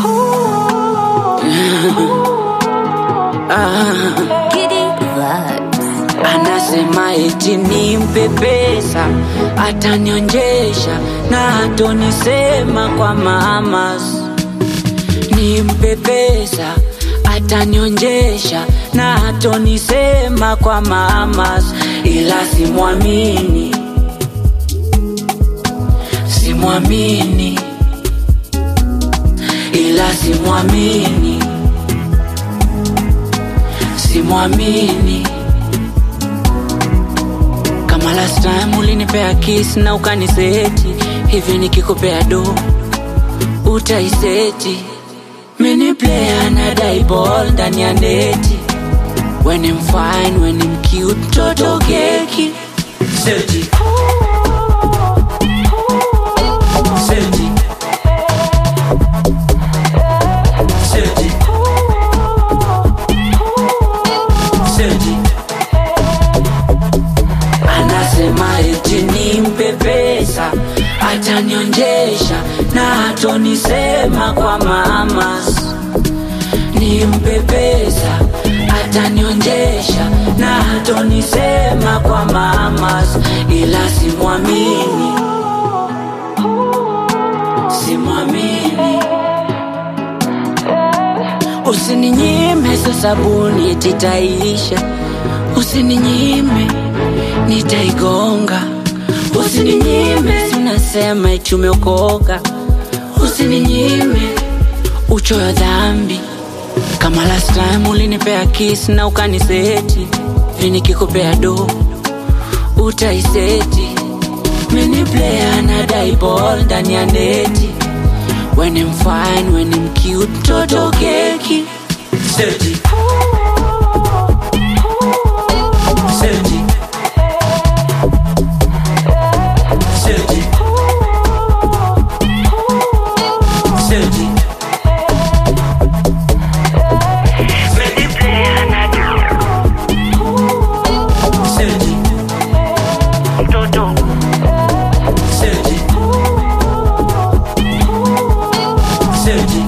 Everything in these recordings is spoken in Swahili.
Anasema eti nimpe pesa atanionjesha na hatonisema kwa mamas. Nimpe pesa atanionjesha na hatonisema kwa mamas, ila simwamini, simwamini, ila simwamini, simwamini kama last time ulinipea kiss na ukaniseti hivi, nikikupea do utaiseti. Mini player na die ball ndani ya neti, when I'm fine, when I'm cute, toto keki seti seti seti seti Anasema eti nimpe pesa atanionjesha na hatonisema kwa mamas. Nimpe pesa atanionjesha na hatonisema kwa mamas, ila simwamini, simwamini. Usininyime so sabuni titaisha, usininyime nitaigonga, usininyime sinasema eti umeokoka, usininyime uchoyo dhambi. Kama last time ulinipea kiss na ukaniseti, hivi nikikupea do utaiseti. Mini player na die ball ndani ya neti, when I'm fine, when I'm cute, toto keki seti seti seti seti seti seti seti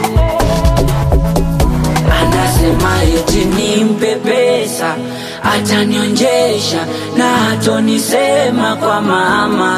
anasema eti nimpe pesa atanionjesha na hatonisema kwa mama